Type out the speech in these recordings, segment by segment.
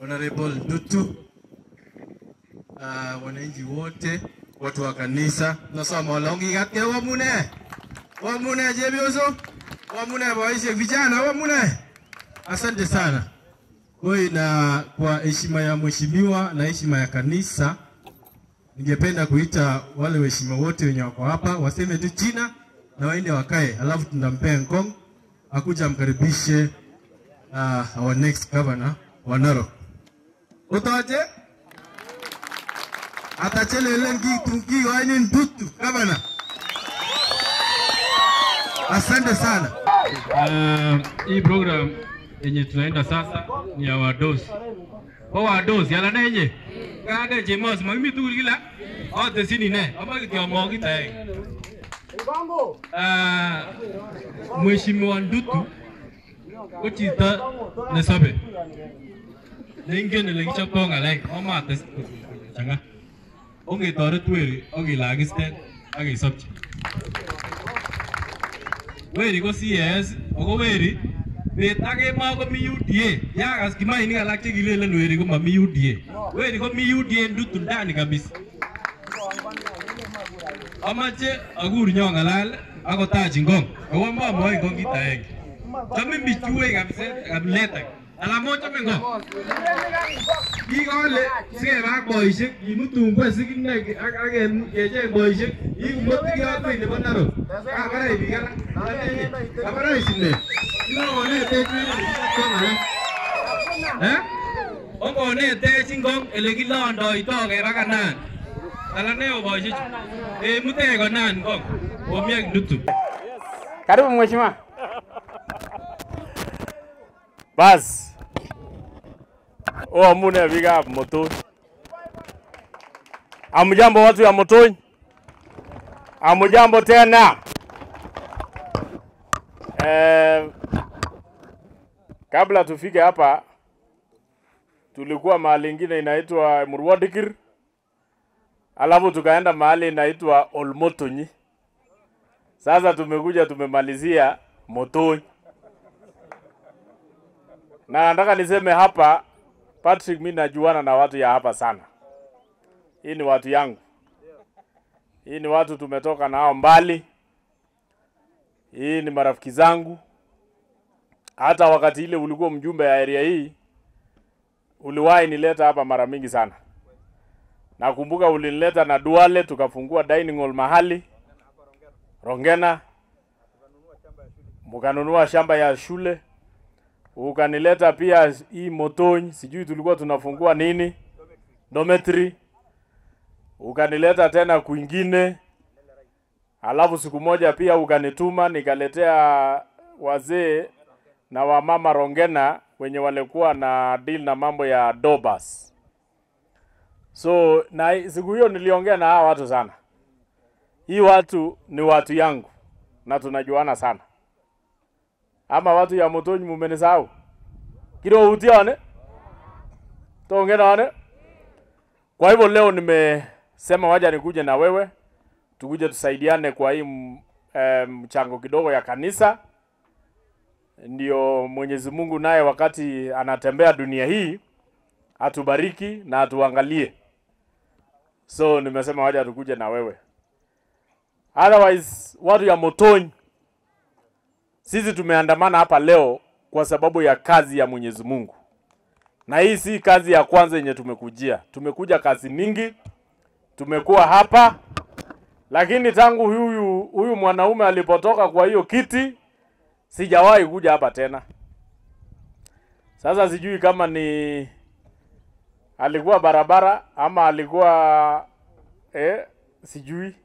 Honorable Dutu, uh, wananchi wote, watu wa kanisa, nasoma walongi katke wamune wamune jebioso wamune boishe vijana wamune, asante sana Koi, na kwa heshima ya mheshimiwa na heshima ya kanisa, ningependa kuita wale waheshimiwa wote wenye wako hapa waseme tu jina na waende wakae, alafu tunampea Ngong akuja amkaribishe uh, our next governor wa Narok. Utoje atachelele ngitungi waini ndutu governor. Asante sana. Uh, hii program yenye tunaenda sasa ni ya wadosi kwa wadosi ala nenye kade chemos magimi tugul kila ote sini ne ama kityo mogi tae uh, Mheshimiwa Ndutu ko chito nesobe neingen ole kichoptoo ng'alek amates chang'a ongetoret weri akilakisten akesopchi weri ko CS ako weri bet ak kemoi komi UDA yakas kimainik alak chekilelen weri komami UDA weri komi UDA ndutu ndani kabisa amache akur nyong'alal akotach ngong ako mamwoe ngong kit aenge chome bichuwe kabisa kabilet age ala mochome ngong kikole sikeba ak boisiek kimutun ngwe sikine ak ak kecheng boisiek ikumotike ak wei nebo Narok kabarai biik alak alenye kabarai sine kilokonetech ng'alek eh ongonetech ngong ele kilondoito keba kanan ala ne boisiechu emutech konan ngong omi ak Ndutu Karibu mheshimiwa. Bas. Oamune biikab Motony. Amjambo watu ya Motony. Amjambo tena. Eh, kabla tufike hapa tulikuwa mahali ingine inaitwa Murwadikir, alafu tukaenda mahali inaitwa Olmotonyi. Sasa tumekuja tumemalizia Motony, na nataka niseme hapa, Patrick, mimi najuana na watu ya hapa sana. Hii ni watu yangu, hii ni watu tumetoka nao mbali, hii ni marafiki zangu. Hata wakati ile ulikuwa mjumbe ya area hii, uliwahi nileta hapa mara mingi sana. Nakumbuka ulinileta na Duale, tukafungua dining hall mahali Rongena, mkanunua shamba ya shule, ukanileta pia hii Motony, sijui tulikuwa tunafungua nini dormitory, ukanileta tena kwingine, alafu siku moja pia ukanituma nikaletea wazee na wamama Rongena wenye walikuwa na deal na mambo ya Dobas. So na siku hiyo niliongea na hawa watu sana. Hii watu ni watu yangu na tunajuana sana. Ama watu ya Motony mumenisahau? Kiro utiane? Tonge nane? Kwa hivyo leo nimesema waja nikuje na wewe tukuje tusaidiane kwa hii m- eh, mchango kidogo ya kanisa. Ndio Mwenyezi Mungu naye wakati anatembea dunia hii atubariki na atuangalie. So nimesema waja tukuje na wewe. Otherwise, watu ya Motony, sisi tumeandamana hapa leo kwa sababu ya kazi ya Mwenyezi Mungu, na hii si kazi ya kwanza yenye tumekujia. Tumekuja kazi mingi, tumekuwa hapa, lakini tangu huyu huyu mwanaume alipotoka kwa hiyo kiti, sijawahi kuja hapa tena. Sasa sijui kama ni alikuwa barabara ama alikuwa eh, sijui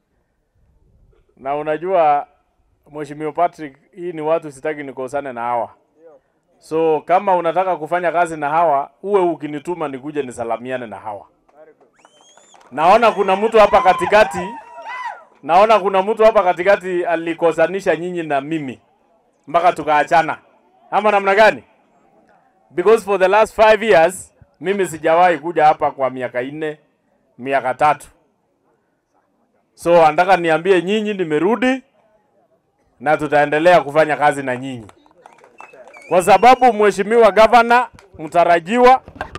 na unajua Mheshimiwa Patrick, hii ni watu sitaki nikosane na hawa. So kama unataka kufanya kazi na hawa, uwe ukinituma nikuje nisalamiane na hawa. Naona kuna mtu hapa katikati, naona kuna mtu hapa katikati alikosanisha nyinyi na mimi mpaka tukaachana, ama namna gani? Because for the last five years mimi sijawahi kuja hapa kwa miaka nne, miaka tatu. So anataka niambie nyinyi nimerudi na tutaendelea kufanya kazi na nyinyi, kwa sababu mheshimiwa gavana mtarajiwa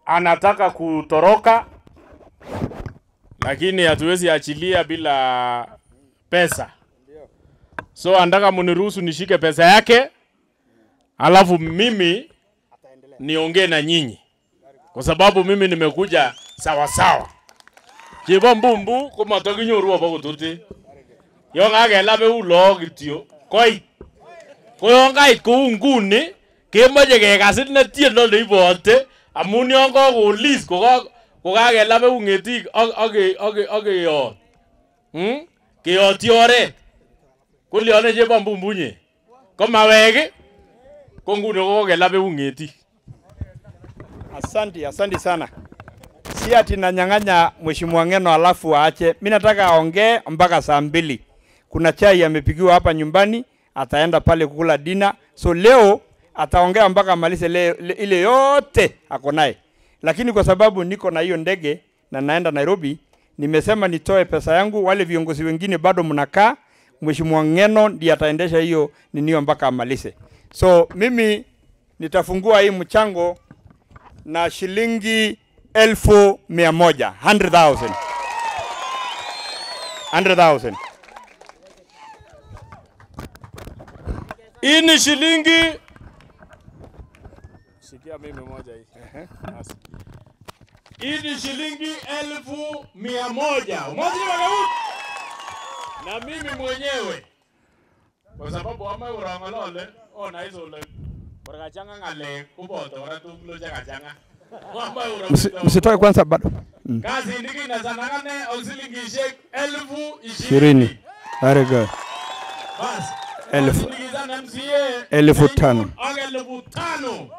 anataka kutoroka, lakini hatuwezi achilia bila pesa. So anataka muniruhusu nishike pesa yake, alafu mimi niongee na nyinyi, kwa sababu mimi nimekuja sawa sawa. Chebo mbumbu komatokinyoru obo kotuti. Yon kakelape u lagok kityo koit. Ko yon kait kou nguni kemoche kekasit ne tiendo neibote amun yon kakolis kokakelape u ng'etik ak ak ak ak keyot. Hmm? Keyotyi oret. Kolyone chebo mbumbunye. Komawek ii, ko nguni kokelape u ng'etik. Asante, asante sana. Si ati nanyang'anya Mheshimiwa Ng'eno alafu aache. Mimi nataka aongee mpaka saa mbili. Kuna chai amepikiwa hapa nyumbani, ataenda pale kukula dina. So leo ataongea mpaka amalize le, le, ile yote ako naye, lakini kwa sababu niko na hiyo ndege na naenda Nairobi, nimesema nitoe pesa yangu. Wale viongozi wengine bado mnakaa, Mheshimiwa Ng'eno ndiye ataendesha hiyo ninio mpaka amalize. So mimi nitafungua hii mchango na shilingi elfu mia moja 100,000 100,000 Hii ni shilingi Sikia mimi moja hii. Basi. Hii ni shilingi elfu mia moja. Umoja ni wagau. Na mimi mwenyewe kwa sababu ama urangolole ona hizo le Barakachanga ngale kuboto ora tuklo changa changa. Ama Msi- urangolole. msitoe kwanza bado Kazi ndiki na zanangane shilingi shek elfu ishirini. ishirini. Very good. Basi. Elfu. Wasindikiza MCA. Elfu tano. Aga elfu tano.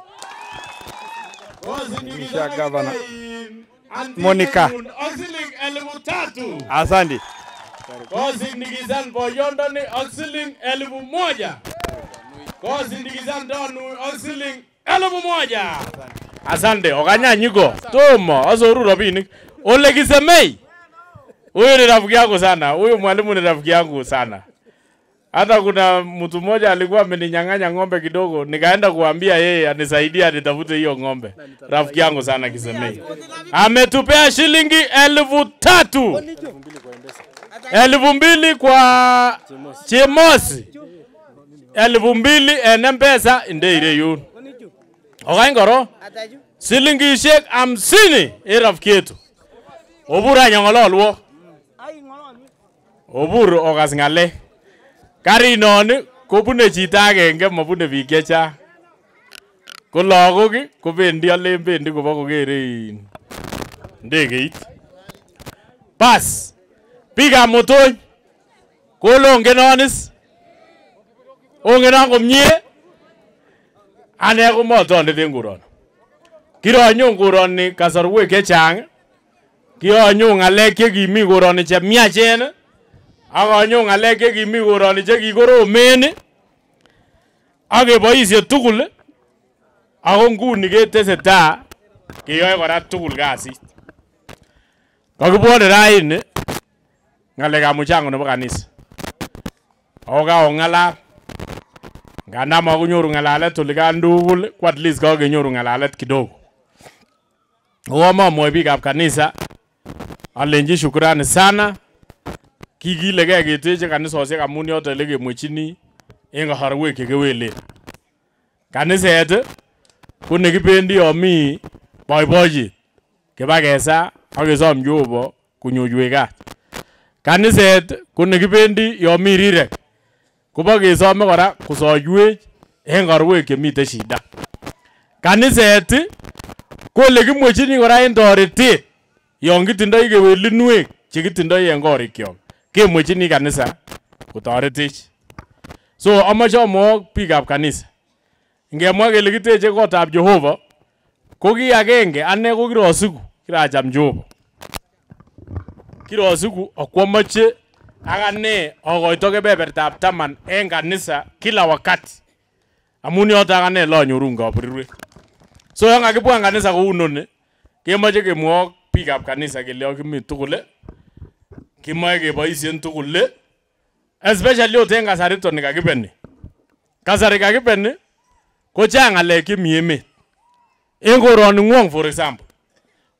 Kisha gavana. Monica. Monica. Oxiling elfu tatu. Asante. Kosindikizan boyondoni oxiling elfu moja. Kosindikizan donu oxiling elfu moja. Asante, okanyanyiko. Tomo, asoru rabinik. Ole kisemei. Huyu ni rafiki yangu sana. Huyu mwalimu ni rafiki yangu sana. Hata kuna mtu mmoja alikuwa ameninyang'anya ng'ombe kidogo, nikaenda kuambia yeye anisaidie anitafute hiyo ng'ombe. Rafiki yangu sana Kisemei. Ametupea shilingi elfu tatu elfu mbili kwa Chemosi, elfu mbili en mpesa ndeire yun okany koro silingishek hamsini en rafiki yetu obur any ong'ololwo obur okas ng'alek karinon kobune chito agenge mabune biik chechang ko lagok ii, kobendi alen bendi kobo kokere in ndegeit bas biikab motony kole ongenonis ongenon komie ane komotondet en koroni kironyon koroni kasarwek chechang kironyon ng'alek chekimi koroni chemiachen ii, ak anyon ng'alek chekimi koroni chekikoromen ii, ak keboisie tugul ii, ako nguni ketesetai keyoe kora tugul kasit kakibwone raini ng'alekab mchango nebo kanisa ako kakong'alal nganda makonyoru ng'alalet olikan tugul ko at least kakenyoru ng'alalet kidogo ako mamwoe biikab kanisa alenji shukrani sana kikilegei keteche kanisosiek amun yoto ole kemwechini en kasarwek chekewelen kaniset ii, ko nekibendi yo mi boiboiyet kibakesa ak kesom Jehova konyoiwech kat kaniset ko nekibendi yo mi rirek kobo kesome kora kosoiwech en korwek chemiten shida kaniset ii, ko ole kimwechini kora en toretet yon kitindoi kewelinwek chekitindoi en korikyok kemwechini kanisa kotoretech so amoche amwok biikab kanisa ngemwa kele kiteche kotab Jehova ko ki agenge ane ko kirosiku kiracham Jehova kirosiku akwomoche ak ane akoito kebebertab taman en kanisa kila wakati amun yoto ak ane lonyoru kaberuret so yon kakibwan kanisa kou noni kemoche kemwok biikab kanisa kele yon kimi tugul ii, kimoe keboisien tugul ii, especially ot en kasariton ni kakibeni kasari kakibeni ko chang ng'alek chemi emet en koroni ngwong for example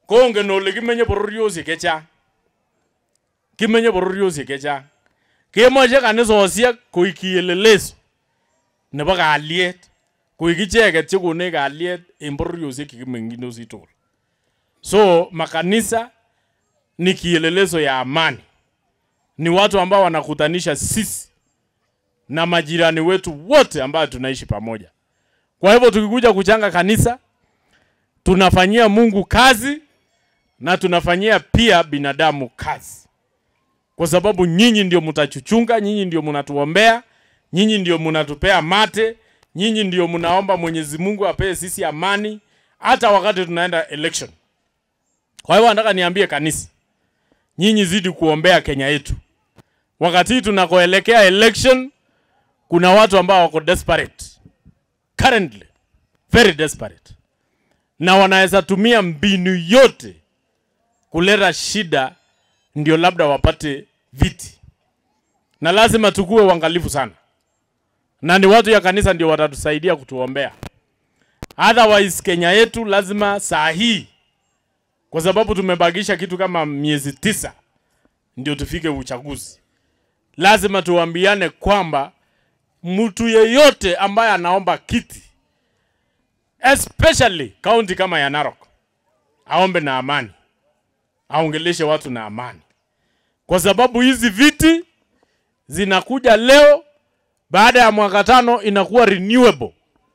kongen ole kimenye bororiosiek chechang kimenye bororiosiek chechang kemoche kanisosiek koik kieleleso nebo kalyet koik icheket chekonech kalyet en bororiosiek chekimeng'indosi tugul so makanisa ni kielelezo ya amani ni watu ambao wanakutanisha sisi na majirani wetu wote ambao tunaishi pamoja kwa hivyo tukikuja kuchanga kanisa tunafanyia mungu kazi na tunafanyia pia binadamu kazi kwa sababu nyinyi ndio mtachuchunga nyinyi ndio mnatuombea nyinyi ndio mnatupea mate nyinyi ndio mnaomba mwenyezi mungu apee sisi amani hata wakati tunaenda election kwa hivyo nataka niambie kanisa nyinyi zidi kuombea kenya yetu wakati hii tunakoelekea election kuna watu ambao wako desperate currently very desperate na wanaweza tumia mbinu yote kuleta shida ndio labda wapate viti na lazima tukuwe uangalifu sana na ni watu ya kanisa ndio watatusaidia kutuombea otherwise kenya yetu lazima saa hii kwa sababu tumebakisha kitu kama miezi tisa ndio tufike uchaguzi lazima tuambiane kwamba mtu yeyote ambaye anaomba kiti especially kaunti kama ya Narok aombe na amani, aongeleshe watu na amani, kwa sababu hizi viti zinakuja leo, baada ya mwaka tano inakuwa renewable.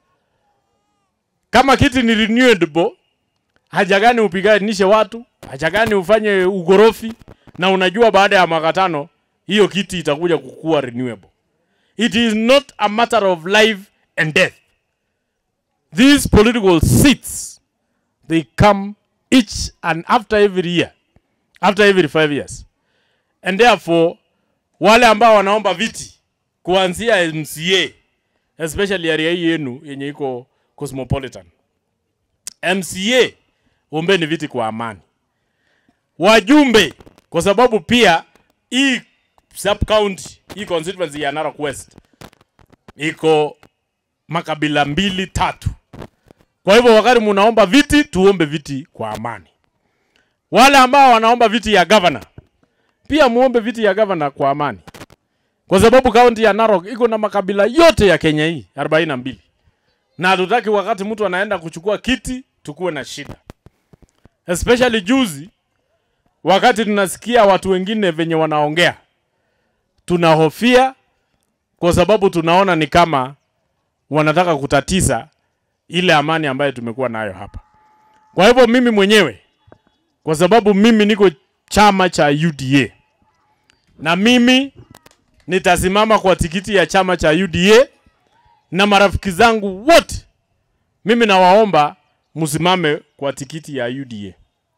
Kama kiti ni renewable, haja gani upiganishe watu, haja gani ufanye ugorofi, na unajua baada ya mwaka tano hiyo kiti itakuja kukuwa renewable. It is not a matter of life and death. These political seats, they come each and after every year, after every five years. And therefore, wale ambao wanaomba viti kuanzia MCA, especially area hii yenu yenye iko cosmopolitan. MCA, ombeni viti kwa amani. Wajumbe, kwa sababu pia hii sub county, hii constituency ya Narok West iko makabila mbili tatu. Kwa hivyo wakati munaomba viti, tuombe viti kwa amani. Wale ambao wanaomba viti ya governor, pia muombe viti ya governor kwa amani, kwa sababu kaunti ya Narok iko na makabila yote ya Kenya hii 42 na hatutaki wakati mtu anaenda kuchukua kiti tukuwe na shida, especially juzi wakati tunasikia watu wengine venye wanaongea, tunahofia kwa sababu tunaona ni kama wanataka kutatiza ile amani ambayo tumekuwa nayo hapa. Kwa hivyo mimi mwenyewe, kwa sababu mimi niko chama cha UDA na mimi nitasimama kwa tikiti ya chama cha UDA na marafiki zangu wote, mimi nawaomba msimame kwa tikiti ya UDA,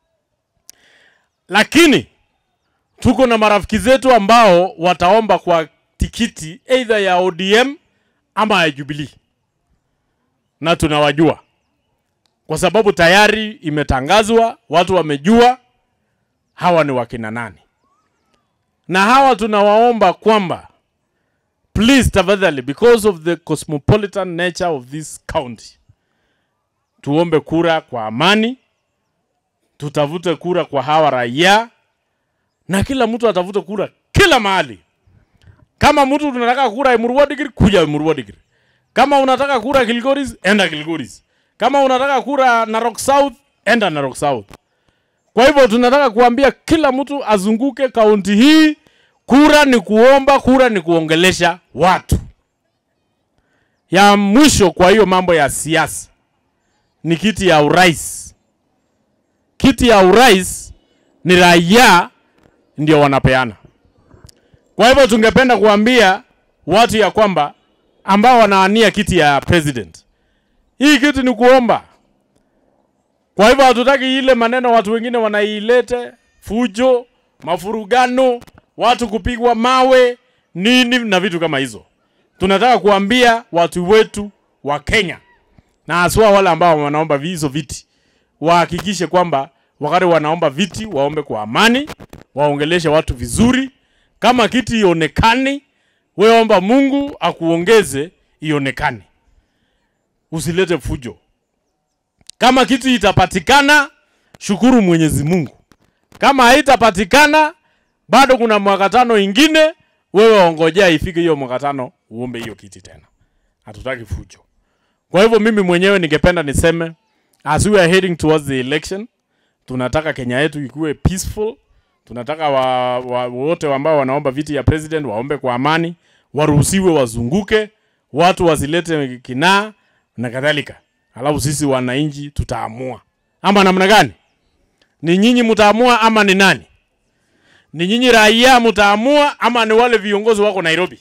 lakini tuko na marafiki zetu ambao wataomba kwa tikiti either ya ODM ama ya Jubilee, na tunawajua kwa sababu tayari imetangazwa, watu wamejua hawa ni wakina nani, na hawa tunawaomba kwamba please, tafadhali, because of the cosmopolitan nature of this county, tuombe kura kwa amani, tutafute kura kwa hawa raia, na kila mtu atafute kura kila mahali. Kama mtu tunataka kura Emurua Dikirr, kuja Emurua Dikirr. Kama unataka kura Kilgoris, enda Kilgoris. Kama unataka kura Narok South, enda Narok South. Kwa hivyo tunataka kuambia kila mtu azunguke kaunti hii. Kura ni kuomba, kura ni kuongelesha watu. Ya mwisho kwa hiyo mambo ya siasa ni kiti ya urais. Kiti ya urais ni raia ndio wanapeana. Kwa hivyo tungependa kuambia watu ya kwamba ambao wanaania kiti ya president, hii kiti ni kuomba. Kwa hivyo hatutaki ile maneno watu wengine wanailete fujo, mafurugano, watu kupigwa mawe nini na vitu kama hizo. Tunataka kuambia watu wetu wa Kenya na haswa wale ambao wanaomba hizo viti wahakikishe kwamba wakati wanaomba viti waombe kwa amani, waongeleshe watu vizuri. Kama kiti ionekani, wewe omba Mungu akuongeze ionekane, usilete fujo. Kama kiti itapatikana, shukuru Mwenyezi Mungu. Kama haitapatikana bado kuna mwaka tano ingine, wewe ongojea ifike hiyo mwaka tano uombe hiyo kiti tena. Hatutaki fujo. Kwa hivyo mimi mwenyewe ningependa niseme as we are heading towards the election, tunataka Kenya yetu ikuwe peaceful. Tunataka wa, wa, wote ambao wanaomba viti ya president waombe kwa amani, waruhusiwe wazunguke, watu wasilete kinaa na kadhalika. Alafu sisi wananchi tutaamua, ama namna gani? Ni nyinyi mtaamua ama ni nani? Ni nyinyi raia mtaamua ama ni wale viongozi wako Nairobi?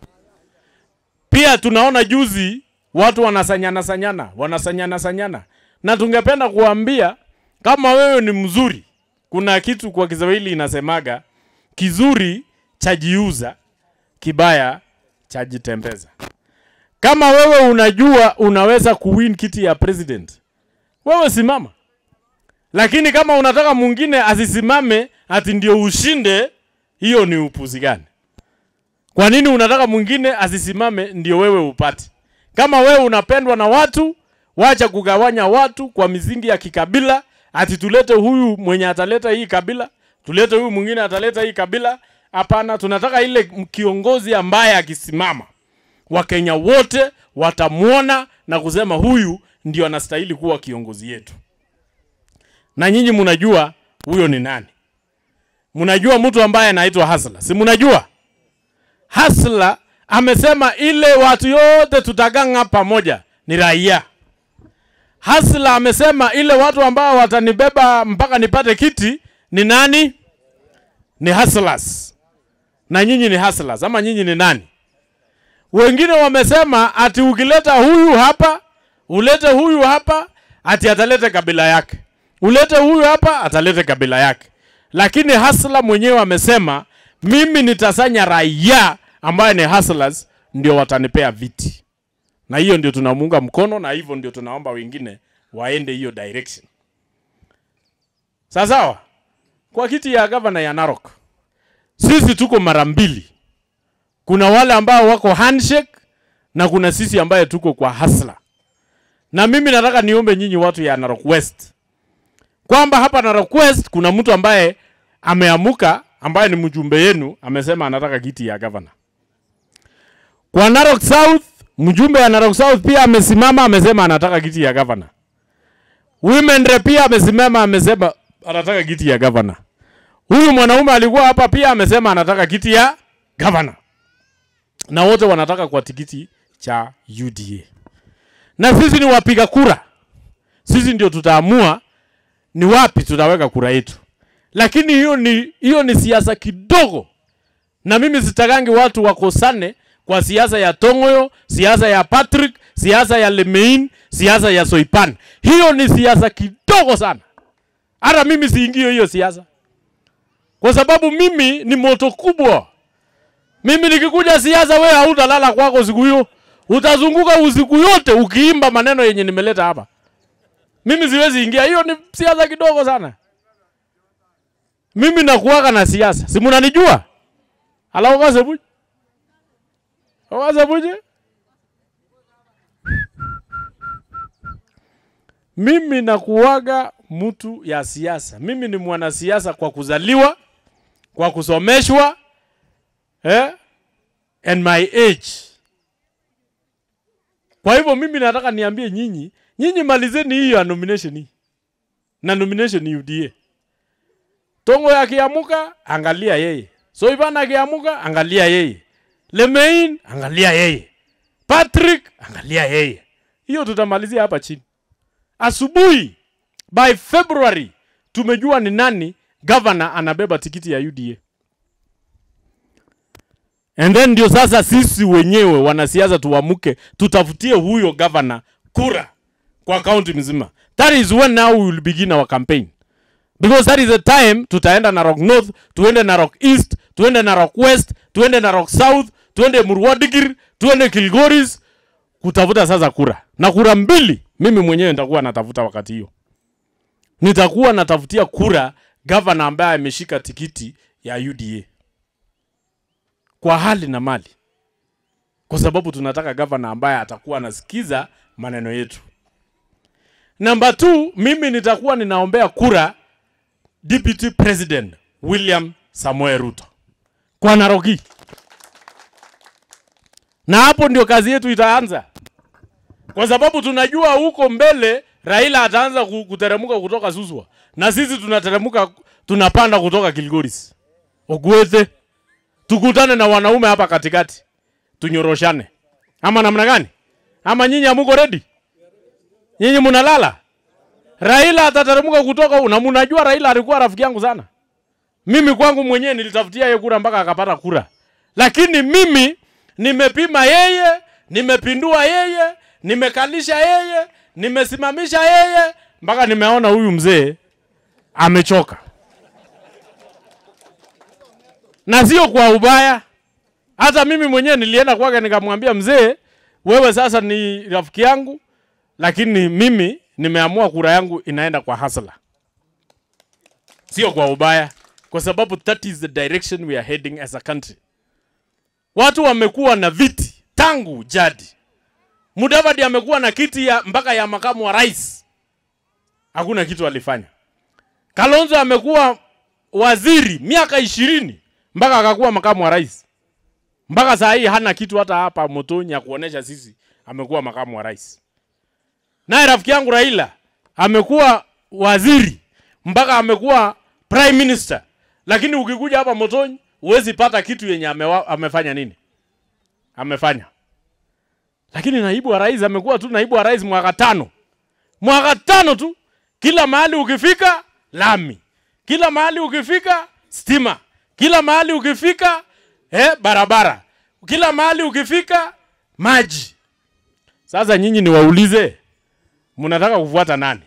Pia tunaona juzi watu wanasanyana sanyana, wanasanyana sanyana, na tungependa kuambia kama wewe ni mzuri, kuna kitu kwa Kiswahili inasemaga kizuri chajiuza, kibaya chajitembeza. Kama wewe unajua unaweza kuwin kiti ya president, wewe simama. Lakini kama unataka mwingine asisimame ati ndio ushinde, hiyo ni upuzi gani? Kwa nini unataka mwingine asisimame ndio wewe upate? Kama wewe unapendwa na watu, wacha kugawanya watu kwa misingi ya kikabila, ati tulete huyu mwenye ataleta hii kabila, tulete huyu mwingine ataleta hii kabila. Hapana, tunataka ile kiongozi ambaye akisimama Wakenya wote watamwona na kusema huyu ndio anastahili kuwa kiongozi yetu. Na nyinyi mnajua huyo ni nani? Mnajua mtu ambaye anaitwa Hasla, si mnajua? Hasla amesema ile watu yote tutaganga pamoja ni raia. Hasla amesema ile watu ambao watanibeba mpaka nipate kiti ni nani? Ni hustlers. Na nyinyi ni hustlers ama nyinyi ni nani? Wengine wamesema ati ukileta huyu hapa, ulete huyu hapa, ati atalete kabila yake. Ulete huyu hapa, atalete kabila yake. Lakini Hasla mwenyewe amesema mimi nitasanya raia ambaye ni hustlers ndio watanipea viti. Na hiyo ndio tunamuunga mkono na hivyo ndio tunaomba wengine waende hiyo direction. Sawa sawa? Kwa kiti ya gavana ya Narok. Sisi tuko mara mbili. Kuna wale ambao wako handshake na kuna sisi ambaye tuko kwa hasla. Na mimi nataka niombe nyinyi watu ya Narok West kwamba hapa Narok West kuna mtu ambaye ameamuka ambaye ni mjumbe yenu amesema anataka kiti ya gavana. Kwa Narok South, mjumbe ya Narok South pia amesimama amesema anataka kiti ya gavana. Women rep pia amesimama amesema anataka kiti ya gavana. Huyu mwanaume alikuwa hapa pia amesema anataka kiti ya gavana. Na wote wanataka kwa tikiti cha UDA. Na sisi ni wapiga kura. Sisi ndio tutaamua ni wapi tutaweka kura yetu. Lakini hiyo ni hiyo ni siasa kidogo. Na mimi sitakangi watu wakosane kwa siasa ya Tongoyo, siasa ya Patrick, siasa ya Lemein, siasa ya Soipan. Hiyo ni siasa kidogo sana. Hata mimi siingio hiyo siasa, kwa sababu mimi ni moto kubwa. Mimi nikikuja siasa, wewe hautalala kwako siku hiyo, utazunguka usiku yote ukiimba maneno yenye nimeleta hapa. Mimi siwezi ingia, hiyo ni siasa kidogo sana. Mimi nakuwaga na siasa, si mnanijua? Ala ukaze buji ukaze buji Mimi nakuwaga mtu ya siasa. Mimi ni mwanasiasa kwa kuzaliwa, kwa kusomeshwa, eh? and my age. Kwa hivyo mimi nataka niambie nyinyi, nyinyi malizeni hii ya nomination hii. Na nomination ni UDA. Tongo akiamuka, angalia yeye. Soipan akiamuka, angalia yeye. Lemein, angalia yeye. Patrick, angalia yeye. Hiyo tutamalizia hapa chini. Asubuhi by February tumejua ni nani governor anabeba tikiti ya UDA. And then ndio sasa sisi wenyewe wanasiasa tuamuke, tutafutie huyo governor kura kwa kaunti mzima. That is when now we will begin our campaign. Because that is the time tutaenda Narok North, tuende Narok East, tuende Narok West, tuende Narok South, tuende Murwadikir, tuende Kilgoris kutafuta sasa kura. Na kura mbili mimi mwenyewe nitakuwa natafuta wakati hiyo. Nitakuwa natafutia kura gavana ambaye ameshika tikiti ya UDA kwa hali na mali, kwa sababu tunataka gavana ambaye atakuwa anasikiza maneno yetu. Namba two, mimi nitakuwa ninaombea kura Deputy President William Samoei Ruto kwa Naroki, na hapo ndio kazi yetu itaanza, kwa sababu tunajua huko mbele Raila ataanza ku- kuteremka kutoka Suswa na sisi tunateremka tunapanda kutoka Kilgoris. Ogwethe, tukutane na wanaume hapa katikati, tunyoroshane, ama namna gani? Ama nyinyi hamuko ready? Nyinyi mnalala? Raila atateremka kutoka na mnajua Raila alikuwa rafiki yangu sana. Mimi kwangu mwenyewe nilitafutia yeye kura mpaka akapata kura, lakini mimi nimepima yeye, nimepindua yeye, nimekalisha yeye, nimesimamisha yeye mpaka nimeona huyu mzee amechoka, na sio kwa ubaya. Hata mimi mwenyewe nilienda kwake nikamwambia, mzee, wewe sasa ni rafiki yangu, lakini mimi nimeamua kura yangu inaenda kwa hasla, sio kwa ubaya, kwa sababu that is the direction we are heading as a country. Watu wamekuwa na viti tangu jadi. Mudavadi amekuwa na kiti ya mpaka ya makamu wa rais, hakuna kitu alifanya. Kalonzo amekuwa waziri miaka ishirini mpaka akakuwa makamu wa rais, mpaka saa hii hana kitu hata hapa Motoni ya kuonesha sisi amekuwa makamu wa rais. Naye rafiki yangu Raila amekuwa waziri mpaka amekuwa prime minister, lakini ukikuja hapa Motoni huwezi pata kitu yenye amewa, amefanya nini amefanya. Lakini naibu wa rais amekuwa tu naibu wa rais mwaka tano, mwaka tano tu. Kila mahali ukifika lami, kila mahali ukifika stima, kila mahali ukifika eh, barabara, kila mahali ukifika maji. Sasa nyinyi niwaulize, mnataka kufuata nani?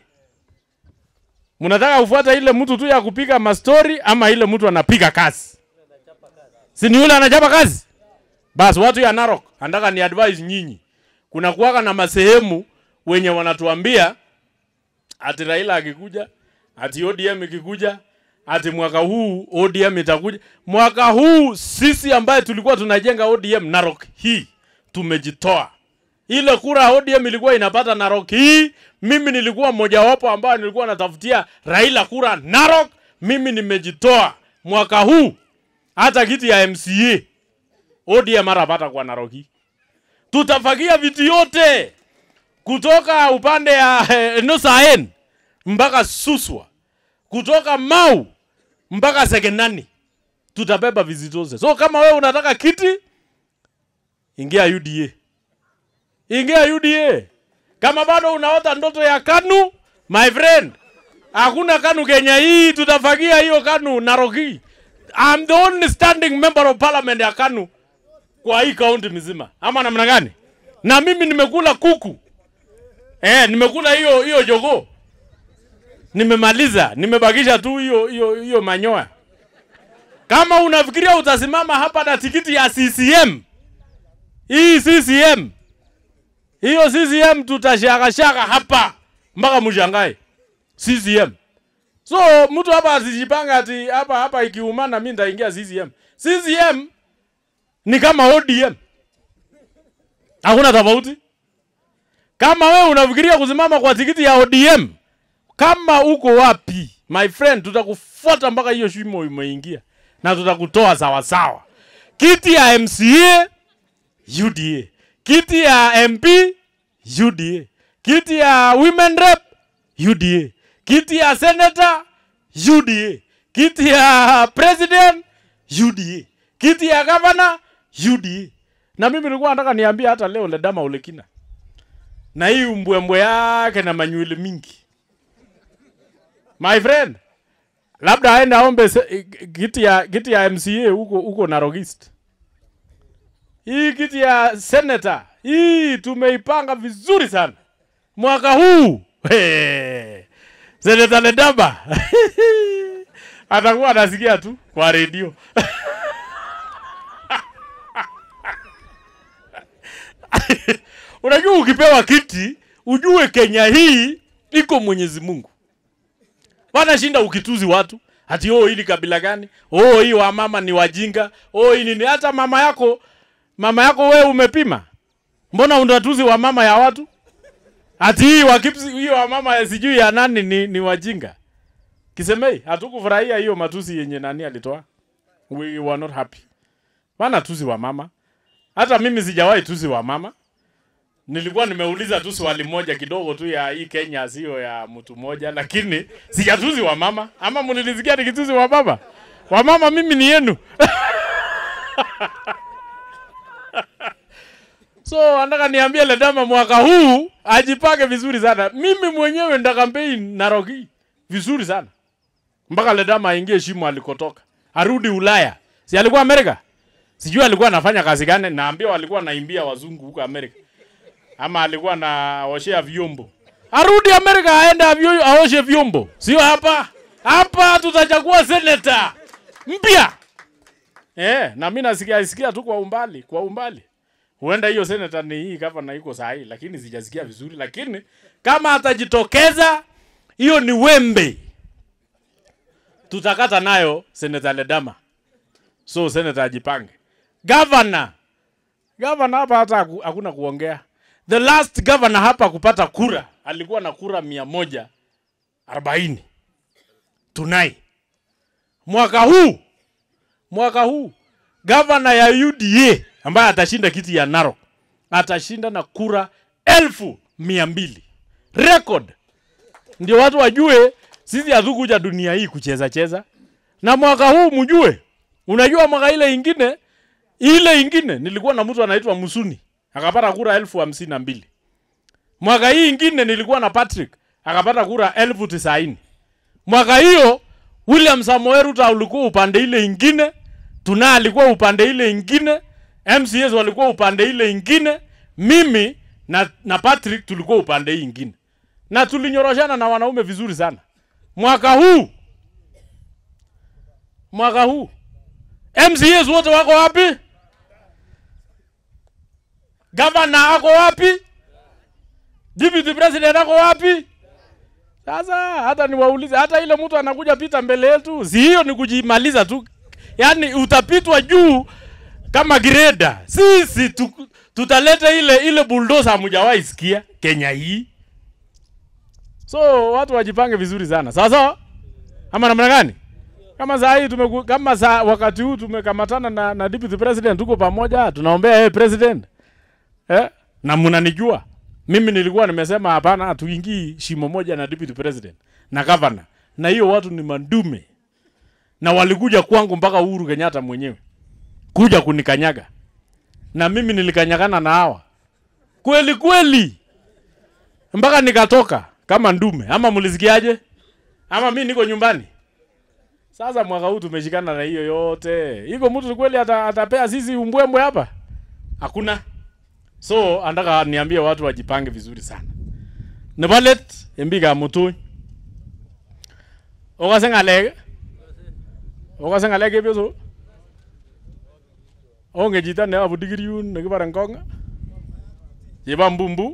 Mnataka kufuata ile mtu tu ya kupiga mastori ama ile mtu anapiga kazi? Si ni yule anachapa kazi? Basi watu ya Narok, nataka ni advise nyinyi. Kuna kuwaka na masehemu wenye wanatuambia ati Raila akikuja, ati ODM ikikuja, ati mwaka huu ODM itakuja. Mwaka huu sisi ambaye tulikuwa tunajenga ODM Narok hii tumejitoa. Ile kura ya ODM ilikuwa inapata Narok hii, mimi nilikuwa mmojawapo ambaye nilikuwa natafutia Raila kura Narok, mimi nimejitoa. Mwaka huu hata kiti ya MCA ODM harapata kwa Narok hii. Tutafagia viti yote kutoka upande ya eh, Nusaen mpaka Suswa, kutoka Mau mpaka Sekenani, tutabeba viti zote. So kama wewe unataka kiti, ingia UDA, ingia UDA. Kama bado unaota ndoto ya KANU, my friend, hakuna KANU Kenya hii, tutafagia hiyo KANU Narok hii. I'm the only standing member of parliament ya KANU kwa hii kaunti mzima, ama namna gani? Na mimi nimekula kuku eh, nimekula hiyo hiyo jogoo, nimemaliza, nimebakisha tu hiyo hiyo hiyo manyoya. Kama unafikiria utasimama hapa na tikiti ya CCM, hii CCM, hiyo CCM tutashakashaka hapa mpaka mshangae CCM. So mtu hapa asijipanga ati hapa hapa ikiumana mimi nitaingia CCM. CCM ni kama ODM. Hakuna tofauti. Kama wewe unafikiria kusimama kwa tikiti ya ODM, kama uko wapi my friend, tutakufuata mpaka hiyo shimo umeingia na tutakutoa sawa sawa. Kiti ya MCA UDA, kiti ya MP UDA, kiti ya women rep UDA, kiti ya senator UDA, kiti ya president UDA, kiti ya governor UDA. Na mimi nilikuwa nataka niambie hata leo Ledama Olekina na hii umbwembwe yake na manywele mingi, my friend, labda aende aombe se- kiti ya kiti ya MCA huko huko Narok East. Hii kiti ya senator hii tumeipanga vizuri sana mwaka huu. Hey. Senator Ledama atakuwa anasikia tu kwa redio. Unajua, ukipewa kiti ujue Kenya hii iko Mwenyezi Mungu. Wanashinda ukituzi watu ati oh, hili kabila gani? Oh, hii wa mama ni wajinga. Oh, hii nini? Hata mama yako mama yako wewe umepima? Mbona unatuzi wa mama ya watu? ati hii wa Kipsi, hii wa mama ya sijui ya nani ni, ni wajinga. Kisemei, hatukufurahia hiyo matusi yenye nani alitoa. We were not happy. Wana tusi wa mama. Hata mimi sijawahi tusi wa mama. Nilikuwa nimeuliza tu swali moja kidogo tu ya hii Kenya sio ya mtu mmoja, lakini sijatusi wa mama. Ama mnilisikia nikitusi wa baba? Wa mama mimi ni yenu. So anataka niambie Ledama mwaka huu ajipange vizuri sana. Mimi mwenyewe nda campaign Naroki vizuri sana. Mpaka Ledama aingie shimo alikotoka. Arudi Ulaya. Si alikuwa Amerika? Sijui alikuwa anafanya kazi gani, naambiwa alikuwa anaimbia wazungu huko Amerika. Ama alikuwa anaoshea vyombo. Arudi Amerika aende avyo- aoshe vyombo. Sio hapa. Hapa tutachagua senator mpya. Eh, na mimi nasikia sikia tu kwa umbali, kwa umbali. Huenda hiyo senator ni hii gavana iko sahihi, lakini sijasikia vizuri. Lakini kama atajitokeza, hiyo ni wembe, tutakata nayo senator Ledama. So senator ajipange. Governor, governor hapa hata haku- hakuna kuongea. The last governor hapa kupata kura alikuwa na kura mia moja arobaini tunai mwaka huu mwaka huu gavana ya UDA ambaye atashinda kiti ya Narok atashinda na kura elfu mia mbili record. Ndio watu wajue sisi hatukuja dunia hii kucheza cheza, na mwaka huu mjue. Unajua mwaka ile ingine ile ingine nilikuwa na mtu anaitwa Musuni akapata kura elfu hamsini na mbili. Mwaka hii ingine nilikuwa na Patrick akapata kura elfu tisaini. Mwaka hiyo William Samoei Ruto alikuwa upande ile ingine, Tuna alikuwa upande ile ingine, MCS walikuwa upande ile ingine, mimi na, na Patrick tulikuwa upande hii ingine, na tulinyoroshana na wanaume vizuri sana. Mwaka huu mwaka huu MCS wote wako wapi? Gavana ako wapi? Deputy President ako wapi? Sasa hata niwaulize, hata ile mtu anakuja pita mbele yetu, si hiyo ni kujimaliza tu, yaani utapitwa juu kama greda. Sisi tu, tutaleta ile ile bulldozer hamjawahi sikia Kenya hii. So watu wajipange vizuri sana, sawa sawa, ama namna gani? Kama saa hii tumeku, kama saa wakati huu tumekamatana na, na deputy president, tuko pamoja, tunaombea yeye president eh? na mnanijua mimi nilikuwa nimesema hapana, hatuingii shimo moja na deputy president na governor, na hiyo watu ni mandume, na walikuja kwangu mpaka Uhuru Kenyatta mwenyewe kuja kunikanyaga, na mimi nilikanyagana na hawa kweli kweli mpaka nikatoka kama ndume. Ama mlisikiaje? Ama mi niko nyumbani sasa. Mwaka huu tumeshikana na hiyo yote, iko mtu kweli ata, atapea sisi umbwembwe hapa? Hakuna. So andaka niambie watu wajipange vizuri sana. Nebalet embiga mutuny. Okase ngalek. Okase ngalek ebyoso. Onge chito ne abu digiriun nekibare ngong. Chebo mbumbu.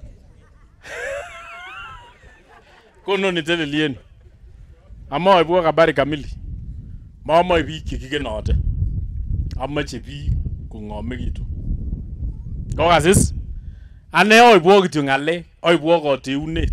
Kono nitelelien. Amoe bwa habari kamili. Mamoe biik chekikenote. Amoche biik kong'omekitu. Kokasis? Ane oibwo kityo ng'alek, oibwo koteunet.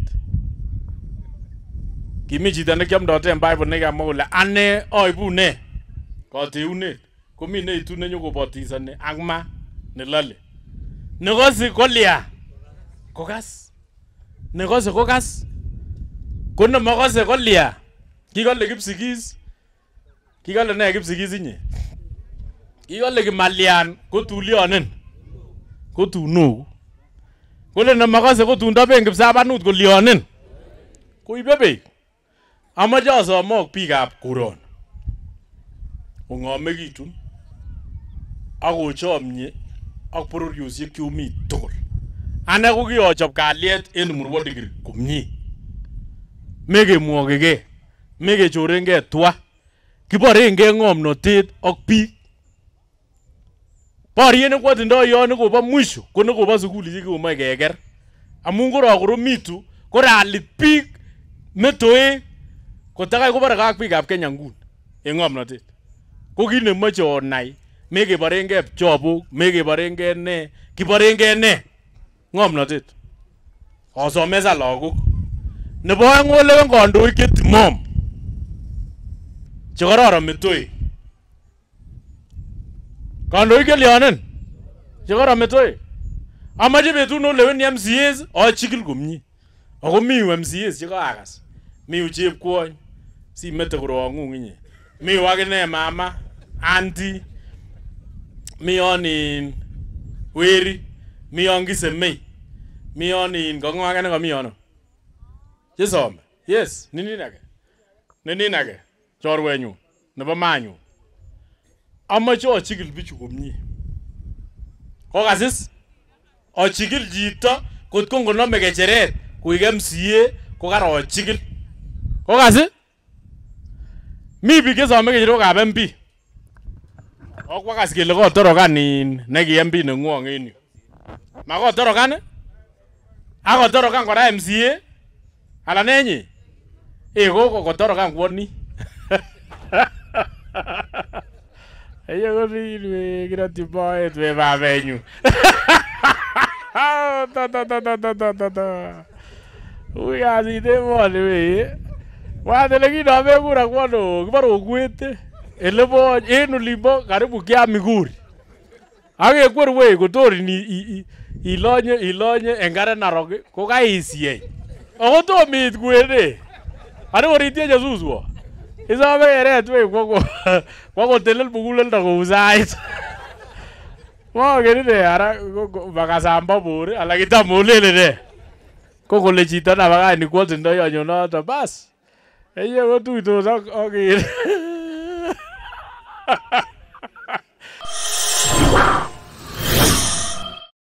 Kimi chito nekiomdoten Bible nekamwa kole ane oibu ne? Koteunet. Komi neitu nenyokobotisoni ak ma nelole. Nekose kolya? Kokas. Nekose kokas. Ko nemokose kolya? Kikole kipsigis. Kikole ne kipsigis inye? Kikole kimalyan ko tulyonin. ko tunoku kole nemakase ko tun toben kipsabanut kolyonin koibe beek amache asomok biikab koron ong'omekitun ak ochomye ak bororiosiek chumi tugul ane ko kiochop kalyet en murwo digiri komie mekemwogegei mekechorengei twa kiborengei ng'omnotet ak biik Boriet nekwotindoi yon nekobo mwisho ko nekobo sukulishek chekomoe keker amun korokoromitu koralit biik metoek kotakai kobore ak biikab Kenya nguni en ng'omnotet ko kit nemoche onai mekeborengei pchobok mekeborengei ne kiborengei ne ng'omnotet osomesan lagok nebo oeng olewen kandoik chetimom chekororon metoek kandoik chelyonen chekororon metoek amache betut noleweni MCAs achikil komie ako mi yu MCAs chekaakas mi yu chepkwony simete korong'ung inye mi yu akine mama anti mi yon in weri mi yon kisemei mi yon in kong'o ake nekomi yono chesome yes ninin ake ninin ake chorwenyun nebo manyun amoche achikil bichu komie kokasis achikil chito kot ko ngonome kecheret koik MCA ko karochikil kokasi mi biik chesome kecherokab MP okwakas kele kotorokan in neki MP nengwong en yu makotorokan akotorokan kora MCA alan enyi eh koko kotorokan kwoni Eye korin we kirotyi moet we babenyu ta ta ta ta ta ta ta ta Ui kasit emoni wee Wate kinome kura kwano kibore okwete elebo en olimbo karibu kia Miguri akekwer wei kotor ini- i- i- ilonye ilonye enkare narok ko kaisieny ako tom iit kwene ani koritieche suswo isome keret wei kwo ko- kwo kotelel muguleldo kou sait mongen ine ara ko- ko- makasamba bor ala kitam olele ne ko kole chito nabakach ni kwoltindo yonyo noto bas eye kotuitos ak ak in